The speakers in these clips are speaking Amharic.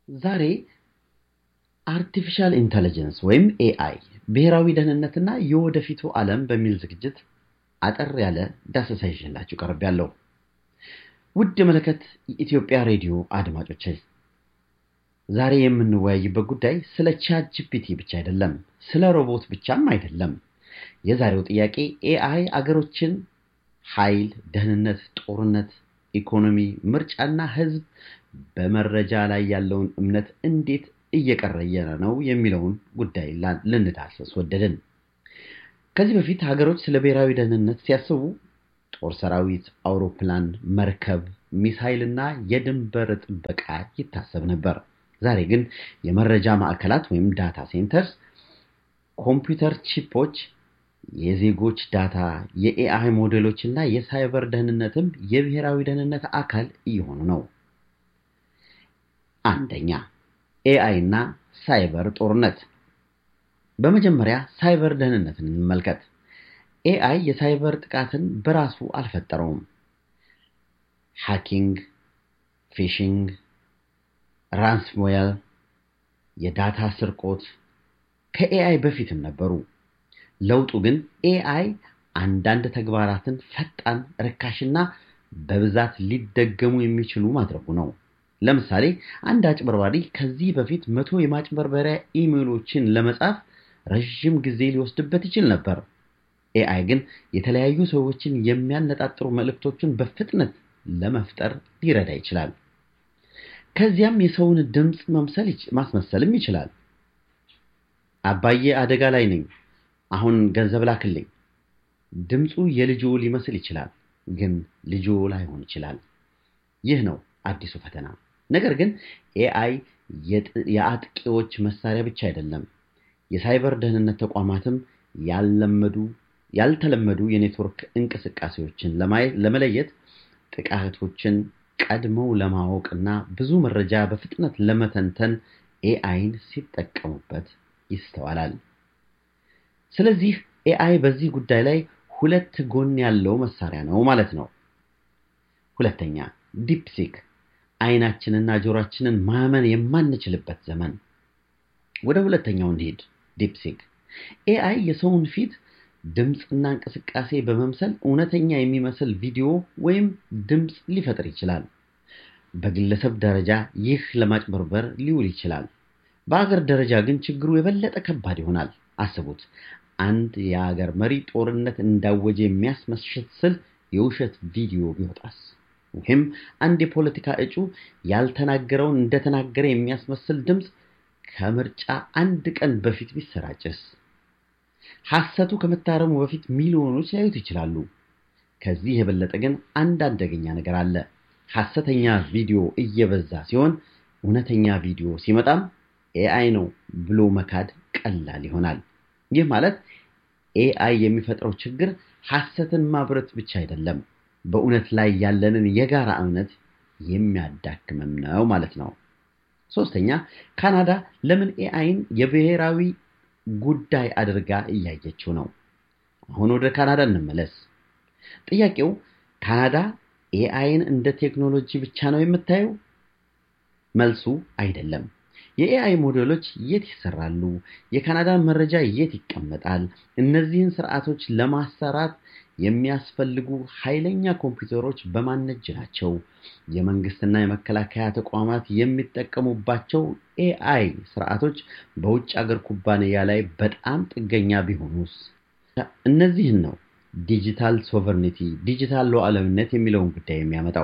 ዛሬ አርቲፊሻል ኢንተለጀንስ ወይም ኤአይ ብሔራዊ ደህንነትና የወደፊቱ ዓለም በሚል ዝግጅት አጠር ያለ ዳሰሳ ይዤላችሁ ቀርቤያለሁ። ውድ የመለከት የኢትዮጵያ ሬዲዮ አድማጮች ዛሬ የምንወያይበት ጉዳይ ስለ ቻት ጂፒቲ ብቻ አይደለም፣ ስለ ሮቦት ብቻም አይደለም። የዛሬው ጥያቄ ኤአይ አገሮችን ኃይል፣ ደህንነት፣ ጦርነት፣ ኢኮኖሚ፣ ምርጫና ህዝብ በመረጃ ላይ ያለውን እምነት እንዴት እየቀረየረ ነው የሚለውን ጉዳይ ልንዳሰስ ወደድን። ከዚህ በፊት ሀገሮች ስለ ብሔራዊ ደህንነት ሲያስቡ ጦር ሰራዊት፣ አውሮፕላን፣ መርከብ፣ ሚሳይል እና የድንበር ጥበቃ ይታሰብ ነበር። ዛሬ ግን የመረጃ ማዕከላት ወይም ዳታ ሴንተርስ፣ ኮምፒውተር ቺፖች፣ የዜጎች ዳታ፣ የኤአይ ሞዴሎች እና የሳይበር ደህንነትም የብሔራዊ ደህንነት አካል እየሆኑ ነው። አንደኛ ኤአይ እና ሳይበር ጦርነት። በመጀመሪያ ሳይበር ደህንነትን እንመልከት። ኤአይ የሳይበር ጥቃትን በራሱ አልፈጠረውም። ሃኪንግ፣ ፊሽንግ፣ ራንስሞዌር፣ የዳታ ስርቆት ከኤአይ በፊትም ነበሩ። ለውጡ ግን ኤአይ አንዳንድ ተግባራትን ፈጣን፣ ርካሽና በብዛት ሊደገሙ የሚችሉ ማድረጉ ነው። ለምሳሌ አንድ አጭበርባሪ ከዚህ በፊት መቶ የማጭበርበሪያ ኢሜሎችን ለመጻፍ ረዥም ጊዜ ሊወስድበት ይችል ነበር። ኤአይ ግን የተለያዩ ሰዎችን የሚያነጣጥሩ መልእክቶችን በፍጥነት ለመፍጠር ሊረዳ ይችላል። ከዚያም የሰውን ድምፅ ማስመሰልም ይችላል። አባዬ አደጋ ላይ ነኝ፣ አሁን ገንዘብ ላክልኝ። ድምፁ የልጆ ሊመስል ይችላል፣ ግን ልጆ ላይሆን ይችላል። ይህ ነው አዲሱ ፈተና። ነገር ግን ኤአይ የአጥቂዎች መሳሪያ ብቻ አይደለም። የሳይበር ደህንነት ተቋማትም ያልለመዱ ያልተለመዱ የኔትወርክ እንቅስቃሴዎችን ለመለየት ጥቃቶችን ቀድመው ለማወቅ እና ብዙ መረጃ በፍጥነት ለመተንተን ኤአይን ሲጠቀሙበት ይስተዋላል። ስለዚህ ኤአይ በዚህ ጉዳይ ላይ ሁለት ጎን ያለው መሳሪያ ነው ማለት ነው። ሁለተኛ ዲፕሲክ አይናችንና ጆሮአችንን ማመን የማንችልበት ዘመን። ወደ ሁለተኛው እንሂድ። ዲፕሲክ ኤአይ የሰውን ፊት ድምፅና እንቅስቃሴ በመምሰል እውነተኛ የሚመስል ቪዲዮ ወይም ድምፅ ሊፈጥር ይችላል። በግለሰብ ደረጃ ይህ ለማጭበርበር ሊውል ይችላል። በአገር ደረጃ ግን ችግሩ የበለጠ ከባድ ይሆናል። አስቡት፣ አንድ የአገር መሪ ጦርነት እንዳወጀ የሚያስመስል የውሸት ቪዲዮ ቢወጣስ? ወይም አንድ የፖለቲካ እጩ ያልተናገረውን እንደተናገረ የሚያስመስል ድምፅ ከምርጫ አንድ ቀን በፊት ቢሰራጭስ? ሐሰቱ ከመታረሙ በፊት ሚሊዮኖች ሊያዩት ይችላሉ። ከዚህ የበለጠ ግን አንድ አደገኛ ነገር አለ። ሐሰተኛ ቪዲዮ እየበዛ ሲሆን እውነተኛ ቪዲዮ ሲመጣም ኤአይ ነው ብሎ መካድ ቀላል ይሆናል። ይህ ማለት ኤአይ የሚፈጥረው ችግር ሐሰትን ማብረት ብቻ አይደለም፣ በእውነት ላይ ያለንን የጋራ እምነት የሚያዳክምም ነው ማለት ነው። ሶስተኛ ካናዳ ለምን ኤአይን የብሔራዊ ጉዳይ አድርጋ እያየችው ነው? አሁን ወደ ካናዳ እንመለስ። ጥያቄው ካናዳ ኤአይን እንደ ቴክኖሎጂ ብቻ ነው የምታየው? መልሱ አይደለም። የኤአይ ሞዴሎች የት ይሰራሉ? የካናዳን መረጃ የት ይቀመጣል? እነዚህን ስርዓቶች ለማሰራት የሚያስፈልጉ ኃይለኛ ኮምፒውተሮች በማን እጅ ናቸው? የመንግስትና የመከላከያ ተቋማት የሚጠቀሙባቸው ኤአይ ስርዓቶች በውጭ አገር ኩባንያ ላይ በጣም ጥገኛ ቢሆኑስ? እነዚህን ነው ዲጂታል ሶቨርኒቲ ዲጂታል ሉዓላዊነት የሚለውን ጉዳይ የሚያመጣው።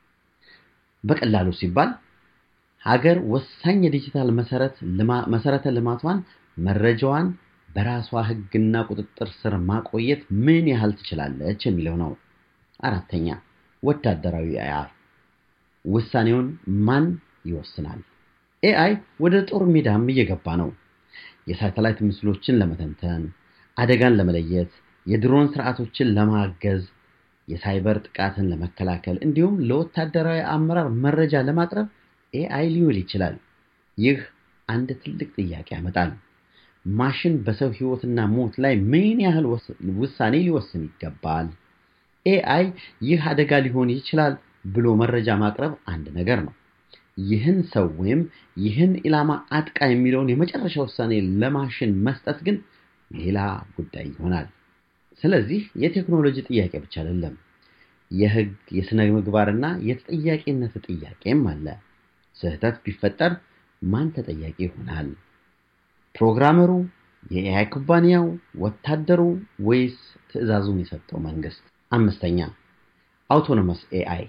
በቀላሉ ሲባል ሀገር ወሳኝ የዲጂታል መሰረተ ልማቷን መረጃዋን በራሷ ሕግና ቁጥጥር ስር ማቆየት ምን ያህል ትችላለች የሚለው ነው። አራተኛ ወታደራዊ ኤአይ ውሳኔውን ማን ይወስናል? ኤአይ ወደ ጦር ሜዳም እየገባ ነው። የሳተላይት ምስሎችን ለመተንተን፣ አደጋን ለመለየት፣ የድሮን ስርዓቶችን ለማገዝ፣ የሳይበር ጥቃትን ለመከላከል እንዲሁም ለወታደራዊ አመራር መረጃ ለማቅረብ ኤአይ ሊውል ይችላል። ይህ አንድ ትልቅ ጥያቄ ያመጣል። ማሽን በሰው ህይወትና ሞት ላይ ምን ያህል ውሳኔ ሊወስን ይገባል? ኤአይ ይህ አደጋ ሊሆን ይችላል ብሎ መረጃ ማቅረብ አንድ ነገር ነው። ይህን ሰው ወይም ይህን ኢላማ አጥቃ የሚለውን የመጨረሻ ውሳኔ ለማሽን መስጠት ግን ሌላ ጉዳይ ይሆናል። ስለዚህ የቴክኖሎጂ ጥያቄ ብቻ አይደለም፣ የህግ የሥነ ምግባርና የተጠያቂነት ጥያቄም አለ። ስህተት ቢፈጠር ማን ተጠያቂ ይሆናል? ፕሮግራመሩ፣ የኤአይ ኩባንያው፣ ወታደሩ ወይስ ትዕዛዙን የሰጠው መንግስት? አምስተኛ አውቶኖመስ ኤአይ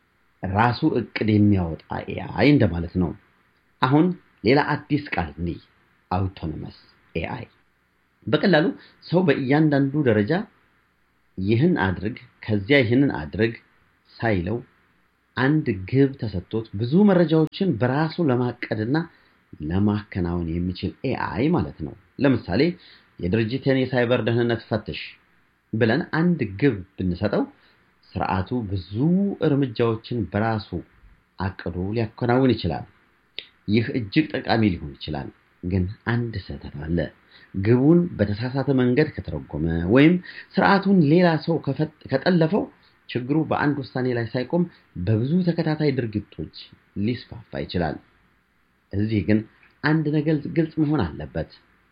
ራሱ እቅድ የሚያወጣ ኤአይ እንደማለት ነው። አሁን ሌላ አዲስ ቃል እንይ፣ አውቶኖመስ ኤአይ። በቀላሉ ሰው በእያንዳንዱ ደረጃ ይህን አድርግ ከዚያ ይህንን አድርግ ሳይለው አንድ ግብ ተሰጥቶት ብዙ መረጃዎችን በራሱ ለማቀድና ለማከናወን የሚችል ኤአይ ማለት ነው። ለምሳሌ የድርጅትን የሳይበር ደህንነት ፈትሽ ብለን አንድ ግብ ብንሰጠው ስርዓቱ ብዙ እርምጃዎችን በራሱ አቅዶ ሊያከናውን ይችላል። ይህ እጅግ ጠቃሚ ሊሆን ይችላል። ግን አንድ ስህተት አለ። ግቡን በተሳሳተ መንገድ ከተረጎመ ወይም ስርዓቱን ሌላ ሰው ከጠለፈው ችግሩ በአንድ ውሳኔ ላይ ሳይቆም በብዙ ተከታታይ ድርጊቶች ሊስፋፋ ይችላል። እዚህ ግን አንድ ነገር ግልጽ መሆን አለበት።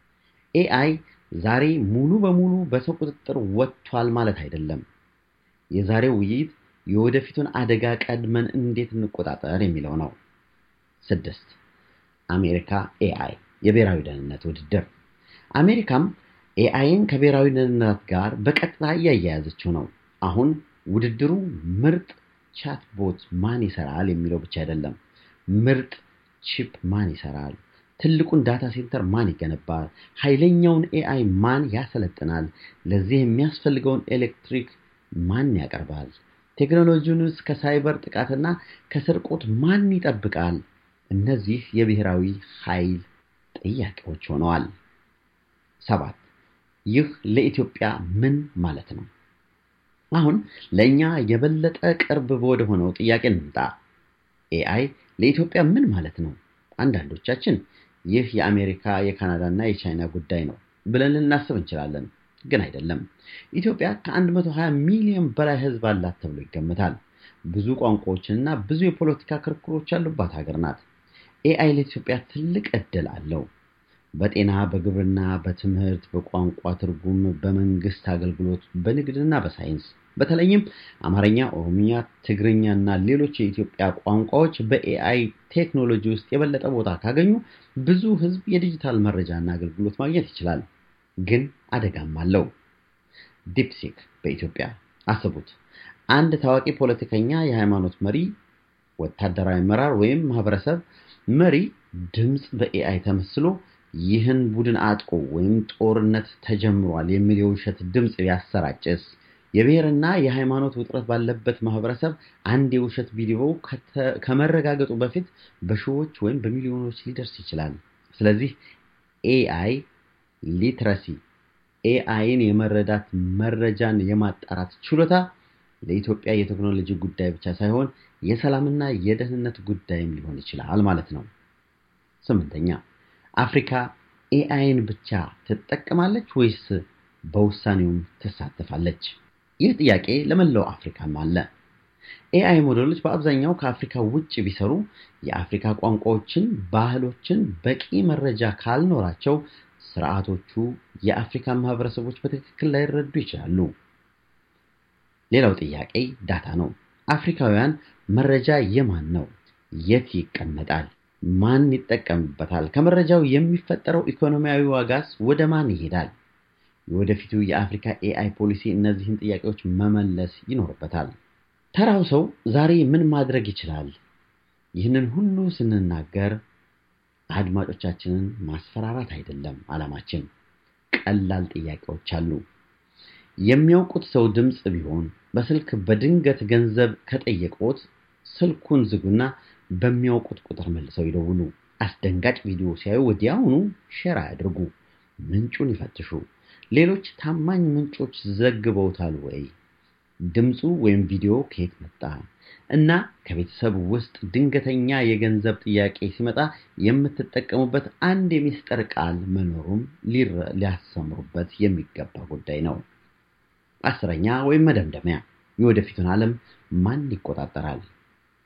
ኤአይ ዛሬ ሙሉ በሙሉ በሰው ቁጥጥር ወጥቷል ማለት አይደለም። የዛሬው ውይይት የወደፊቱን አደጋ ቀድመን እንዴት እንቆጣጠር የሚለው ነው። ስድስት አሜሪካ ኤአይ የብሔራዊ ደህንነት ውድድር። አሜሪካም ኤአይን ከብሔራዊ ደህንነት ጋር በቀጥታ እያያያዘችው ነው። አሁን ውድድሩ ምርጥ ቻትቦት ማን ይሰራል የሚለው ብቻ አይደለም። ምርጥ ቺፕ ማን ይሰራል? ትልቁን ዳታ ሴንተር ማን ይገነባል? ኃይለኛውን ኤአይ ማን ያሰለጥናል? ለዚህ የሚያስፈልገውን ኤሌክትሪክ ማን ያቀርባል? ቴክኖሎጂውንስ ከሳይበር ጥቃትና ከስርቆት ማን ይጠብቃል? እነዚህ የብሔራዊ ኃይል ጥያቄዎች ሆነዋል። ሰባት ይህ ለኢትዮጵያ ምን ማለት ነው? አሁን ለእኛ የበለጠ ቅርብ ወደ ሆነው ጥያቄ እንምጣ። ኤአይ ለኢትዮጵያ ምን ማለት ነው? አንዳንዶቻችን ይህ የአሜሪካ የካናዳና የቻይና ጉዳይ ነው ብለን ልናስብ እንችላለን። ግን አይደለም። ኢትዮጵያ ከ120 ሚሊዮን በላይ ሕዝብ አላት ተብሎ ይገመታል። ብዙ ቋንቋዎችንና ብዙ የፖለቲካ ክርክሮች ያሉባት ሀገር ናት። ኤአይ ለኢትዮጵያ ትልቅ ዕድል አለው። በጤና፣ በግብርና፣ በትምህርት፣ በቋንቋ ትርጉም፣ በመንግስት አገልግሎት፣ በንግድና በሳይንስ በተለይም አማርኛ፣ ኦሮምኛ፣ ትግርኛ እና ሌሎች የኢትዮጵያ ቋንቋዎች በኤአይ ቴክኖሎጂ ውስጥ የበለጠ ቦታ ካገኙ ብዙ ህዝብ የዲጂታል መረጃና አገልግሎት ማግኘት ይችላል። ግን አደጋም አለው። ዲፕሲክ በኢትዮጵያ አስቡት። አንድ ታዋቂ ፖለቲከኛ፣ የሃይማኖት መሪ፣ ወታደራዊ አመራር ወይም ማህበረሰብ መሪ ድምፅ በኤአይ ተመስሎ ይህን ቡድን አጥቆ ወይም ጦርነት ተጀምሯል የሚል የውሸት ድምፅ ቢያሰራጭስ? የብሔርና የሃይማኖት ውጥረት ባለበት ማህበረሰብ አንድ የውሸት ቪዲዮ ከመረጋገጡ በፊት በሺዎች ወይም በሚሊዮኖች ሊደርስ ይችላል። ስለዚህ ኤአይ ሊትረሲ ኤአይን የመረዳት መረጃን የማጣራት ችሎታ ለኢትዮጵያ የቴክኖሎጂ ጉዳይ ብቻ ሳይሆን የሰላምና የደህንነት ጉዳይም ሊሆን ይችላል ማለት ነው። ስምንተኛ አፍሪካ ኤአይን ብቻ ትጠቀማለች ወይስ በውሳኔውም ትሳተፋለች? ይህ ጥያቄ ለመላው አፍሪካም አለ። ኤአይ ሞዴሎች በአብዛኛው ከአፍሪካ ውጭ ቢሰሩ የአፍሪካ ቋንቋዎችን፣ ባህሎችን በቂ መረጃ ካልኖራቸው ስርዓቶቹ የአፍሪካን ማህበረሰቦች በትክክል ላይረዱ ይችላሉ። ሌላው ጥያቄ ዳታ ነው። አፍሪካውያን መረጃ የማን ነው? የት ይቀመጣል? ማን ይጠቀምበታል? ከመረጃው የሚፈጠረው ኢኮኖሚያዊ ዋጋስ ወደ ማን ይሄዳል? የወደፊቱ የአፍሪካ ኤአይ ፖሊሲ እነዚህን ጥያቄዎች መመለስ ይኖርበታል። ተራው ሰው ዛሬ ምን ማድረግ ይችላል? ይህንን ሁሉ ስንናገር አድማጮቻችንን ማስፈራራት አይደለም ዓላማችን። ቀላል ጥያቄዎች አሉ። የሚያውቁት ሰው ድምፅ ቢሆን በስልክ በድንገት ገንዘብ ከጠየቁት ስልኩን ዝጉና በሚያውቁት ቁጥር መልሰው ይደውሉ። አስደንጋጭ ቪዲዮ ሲያዩ ወዲያውኑ ሼር አያድርጉ። ምንጩን ይፈትሹ። ሌሎች ታማኝ ምንጮች ዘግበውታል ወይ? ድምፁ ወይም ቪዲዮ ከየት መጣ? እና ከቤተሰብ ውስጥ ድንገተኛ የገንዘብ ጥያቄ ሲመጣ የምትጠቀሙበት አንድ የሚስጥር ቃል መኖሩም ሊያሰምሩበት የሚገባ ጉዳይ ነው። አስረኛ ወይም መደምደሚያ፣ የወደፊቱን ዓለም ማን ይቆጣጠራል?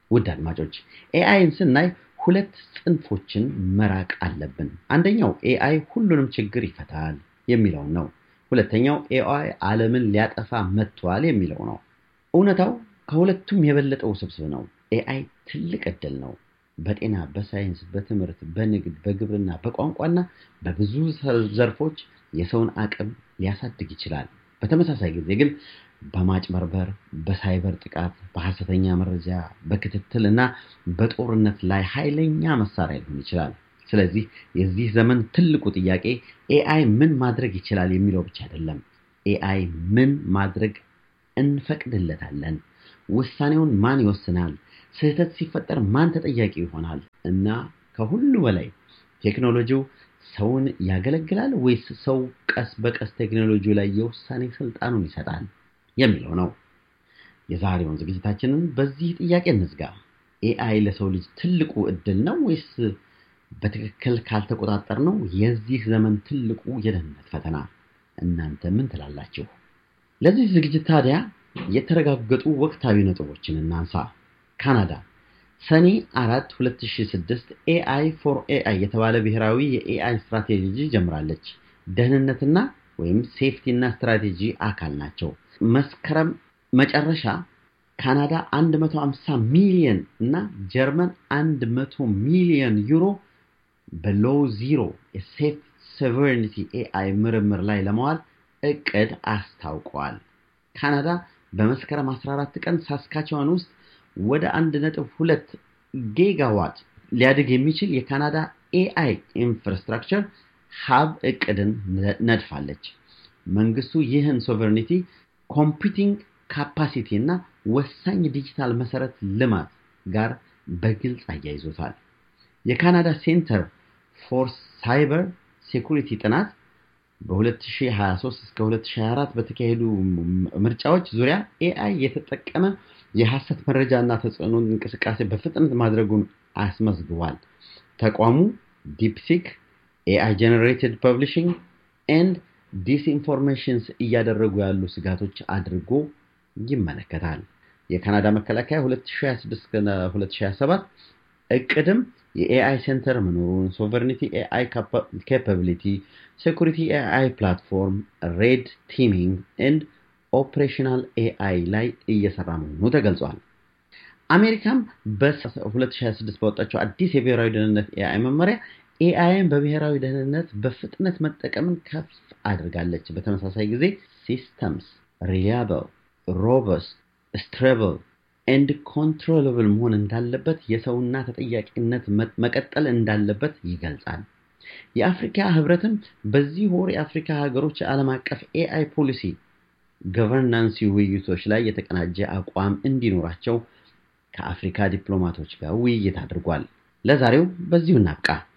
ውድ አድማጮች ኤአይን ስናይ ሁለት ጽንፎችን መራቅ አለብን። አንደኛው ኤአይ ሁሉንም ችግር ይፈታል የሚለውን ነው። ሁለተኛው ኤአይ ዓለምን ሊያጠፋ መጥቷል የሚለው ነው። እውነታው ከሁለቱም የበለጠ ውስብስብ ነው። ኤአይ ትልቅ ዕድል ነው። በጤና፣ በሳይንስ፣ በትምህርት፣ በንግድ፣ በግብርና፣ በቋንቋና በብዙ ዘርፎች የሰውን አቅም ሊያሳድግ ይችላል። በተመሳሳይ ጊዜ ግን በማጭበርበር፣ በሳይበር ጥቃት፣ በሐሰተኛ መረጃ፣ በክትትል እና በጦርነት ላይ ኃይለኛ መሳሪያ ሊሆን ይችላል። ስለዚህ የዚህ ዘመን ትልቁ ጥያቄ ኤአይ ምን ማድረግ ይችላል የሚለው ብቻ አይደለም። ኤአይ ምን ማድረግ እንፈቅድለታለን? ውሳኔውን ማን ይወስናል? ስህተት ሲፈጠር ማን ተጠያቂ ይሆናል? እና ከሁሉ በላይ ቴክኖሎጂው ሰውን ያገለግላል ወይስ ሰው ቀስ በቀስ ቴክኖሎጂው ላይ የውሳኔ ስልጣኑን ይሰጣል የሚለው ነው። የዛሬውን ዝግጅታችንን በዚህ ጥያቄ እንዝጋ። ኤአይ ለሰው ልጅ ትልቁ እድል ነው ወይስ በትክክል ካልተቆጣጠር ነው የዚህ ዘመን ትልቁ የደህንነት ፈተና? እናንተ ምን ትላላችሁ? ለዚህ ዝግጅት ታዲያ የተረጋገጡ ወቅታዊ ነጥቦችን እናንሳ። ካናዳ ሰኔ 4 2006 ኤአይ ፎር ኤአይ የተባለ ብሔራዊ የኤአይ ስትራቴጂ ጀምራለች። ደህንነትና ወይም ሴፍቲ እና ስትራቴጂ አካል ናቸው። መስከረም መጨረሻ ካናዳ 150 ሚሊዮን እና ጀርመን 100 ሚሊዮን ዩሮ በሎው ዚሮ የሴፍ ሶቨሬኒቲ ኤአይ ምርምር ላይ ለመዋል እቅድ አስታውቀዋል። ካናዳ በመስከረም 14 ቀን ሳስካቸዋን ውስጥ ወደ 1.2 ጊጋዋት ሊያድግ የሚችል የካናዳ ኤአይ ኢንፍራስትራክቸር ሀብ እቅድን ነድፋለች። መንግስቱ ይህን ሶቨሬኒቲ ኮምፒውቲንግ ካፓሲቲ እና ወሳኝ ዲጂታል መሰረት ልማት ጋር በግልጽ አያይዞታል። የካናዳ ሴንተር ፎር ሳይበር ሴኩሪቲ ጥናት በ2023 እስከ 2024 በተካሄዱ ምርጫዎች ዙሪያ ኤአይ የተጠቀመ የሐሰት መረጃ እና ተጽዕኖ እንቅስቃሴ በፍጥነት ማድረጉን አስመዝግቧል። ተቋሙ ዲፕሲክ፣ ኤአይ ጀነሬትድ ፐብሊሽንግ ኤንድ ዲስኢንፎርሜሽንስ እያደረጉ ያሉ ስጋቶች አድርጎ ይመለከታል። የካናዳ መከላከያ 2026-2027 እቅድም የኤአይ ሴንተር መኖሩን፣ ሶቨርኒቲ ኤአይ ካፓቢሊቲ፣ ሴኩሪቲ ኤአይ ፕላትፎርም፣ ሬድ ቲሚንግ ኤንድ ኦፕሬሽናል ኤአይ ላይ እየሰራ መሆኑ ተገልጿል። አሜሪካም በ2026 በወጣቸው አዲስ የብሔራዊ ደህንነት ኤአይ መመሪያ ኤአይን በብሔራዊ ደህንነት በፍጥነት መጠቀምን ከፍ አድርጋለች። በተመሳሳይ ጊዜ ሲስተምስ ሪሊያብል፣ ሮበስት፣ ስትሬብል ኤንድ ኮንትሮለብል መሆን እንዳለበት የሰውና ተጠያቂነት መቀጠል እንዳለበት ይገልጻል። የአፍሪካ ህብረትም በዚህ ወር የአፍሪካ ሀገሮች ዓለም አቀፍ ኤአይ ፖሊሲ ገቨርናንስ ውይይቶች ላይ የተቀናጀ አቋም እንዲኖራቸው ከአፍሪካ ዲፕሎማቶች ጋር ውይይት አድርጓል። ለዛሬው በዚሁ እናብቃ።